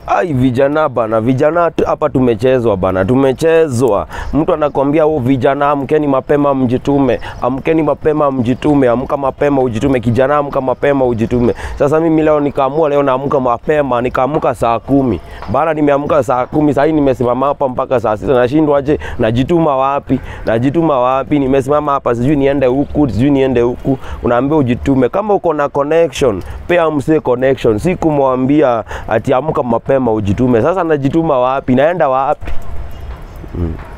Ai, vijana bana, vijana tu- hapa tumechezwa bana, tumechezwa. Mtu anakwambia oh, vijana amkeni mapema mjitume, amkeni mapema mjitume, amka mapema ujitume, kijana amka mapema ujitume. Sasa mimi leo nikaamua, leo naamka mapema, nikaamka saa kumi bana, nimeamka saa kumi sahii nimesimama hapa mpaka saa sita, nashindwaje? Najituma wapi? Najituma wapi? Nimesimama hapa, sijui niende huku, sijui niende huku. Unaambia ujitume, kama uko na connection, pea msee connection, si kumwambia ati amka mapema ujitume. Sasa najituma wapi? Naenda wapi? Mm.